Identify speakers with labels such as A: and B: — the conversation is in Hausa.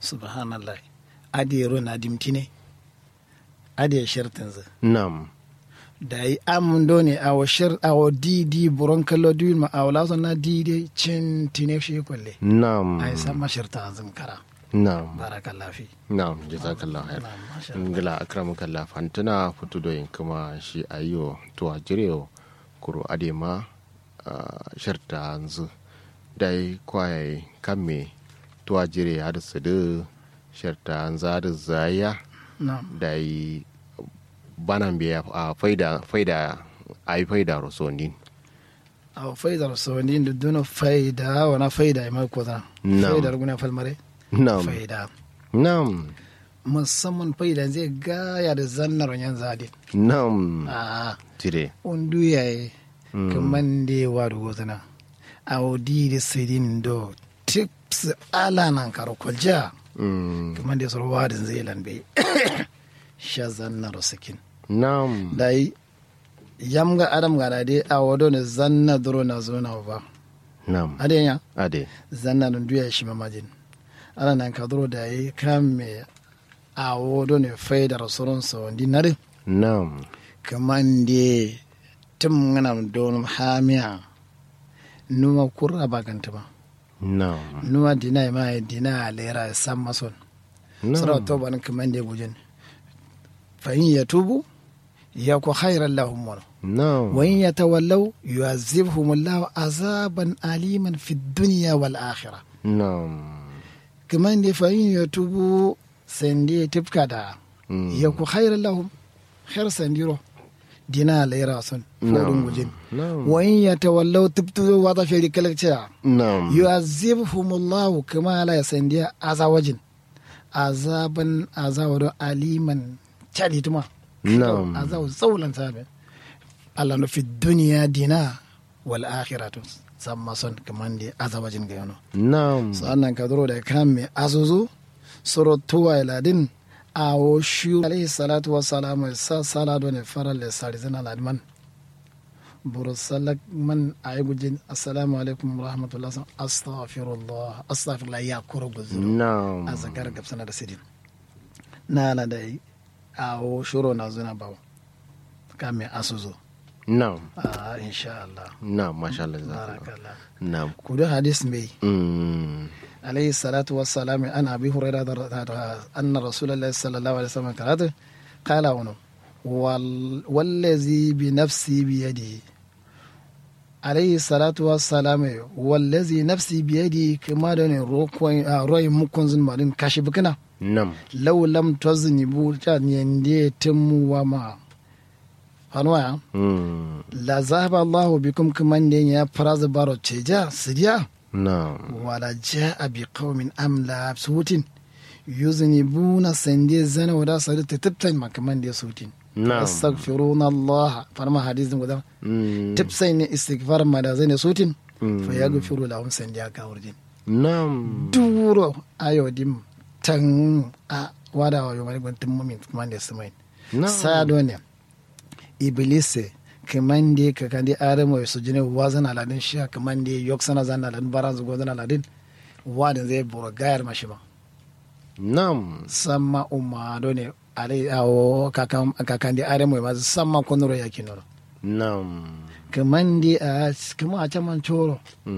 A: subhanallah adi ro na dimtine adi shartin za
B: nam
A: da yi amun do ne a wa shar a wa di di buron kallo di ma a wala na di di cin tine shi kwalle
B: nam
A: ai san ma sharta azum kara
B: nam
A: barakallah fi
B: nam jazakallahu khair
A: Na'am, masha
B: ngila akramukallah fantana futudoyin kuma shi ayo to a jireo kuro adema ah, sharta anzu dai kwaye kamme to a jire har su da sharta anza da zaya
A: na'am
B: dai banan biya a faida faida ai faida rosonin
A: a faida rasoni da duna faida wana faida mai ko da
B: Na'am.
A: faida guna falmare
B: nam
A: faida
B: nam
A: musamman faida zai gaya da zannar yan zadi
B: nam
A: a
B: jire
A: undu yayi kaman da wa da wazana a wadi da sidin do tips ala nan karo kwalja
B: Mm,
A: kaman da soro wadin zai lambe sha zannar sakin
B: nam
A: dai yamga adam gana dai a wado ne zanna duro na zo na ba
B: nam
A: adenya
B: ade
A: zanna nun duya shi mamajin ana nan ka duro da yi kan me a wodo ne faida rasulun sa wandi nare
B: nam
A: kaman de tum ngana don hamiya numa kurra baganta ba
B: nam
A: numa dina ma dina lera san mason sura to ban kaman de bujin fa in yatubu yaku khairan lahum wa
B: nam
A: wa in yatawallaw yu'azzibhum Allahu azaban aliman fid dunya wal akhirah
B: nam
A: kaman da fahim ya tubu sandi tifka da
B: Mm.
A: ya ku khairar lahum khair sandiro dina laira sun fodin gujin
B: nam
A: wa in ya tawallau tubtu wa ta fi kalakciya
B: nam
A: yu'azzibhumullahu kama la yasandiya azawajin azaban azawado aliman chalituma
B: Na'am.
A: azaw saulan sabe Allah no fi duniya dina wal akhiratu samma son kaman da azawajin ga yano
B: nam
A: sannan ka zuro da kan mai azuzu suro tuwa iladin a wo shi alayhi salatu wa salamu sa sala do ne faral le sari zana ladman buru salak man ayi gujin assalamu alaikum wa rahmatullah astaghfirullah astaghfirullah ya kuro guzuru
B: nam
A: a zakar gabsana da sidin na na da yi a wo shuro na zuna bawo kan mai asuzu
B: nam
A: a insha Allah
B: nam masha Allah jazakallah
A: barakallah
B: nam
A: kudu hadis mai
B: mm
A: عليه الصلاة والسلام عن أبي هريرة أن رسول الله صلى الله عليه وسلم قال قال عنه وال والذي بنفسي بيده عليه الصلاة والسلام والذي نفسي بيده كما دون روي مكون زن مالين كاشف كنا
B: nam
A: لو لم تزنبوا كان يندي تم وما فنوع
B: mm
A: لا ذهب الله بكم كمان دين يا فراز بارو تشجا سريا
B: nam
A: wala ja'a bi qaumin amla sutin yuznibuna sande zana wada sadu tattabtan makaman da sutin
B: Na'am.
A: astaghfiruna Allah farma hadisin guda
B: mm
A: tipsai ne istighfar ma da zane sutin fa yaghfiru lahum sande aka wurjin
B: nam
A: duro ayo dim tan a wada wa yomari gwantin mumin kuma da su mai
B: Na'am.
A: sado ne iblise kaman da ka kan da adamu ya sujine wazan aladin shi kaman da yok sana zan aladin baran zugo zan aladin wadin zai bura gayar mashi ba
B: nam
A: samma umma do ne alai awo kakan kakan da adamu ya mazu samma kunuro ya kinoro
B: nam
A: kaman da a kuma a caman coro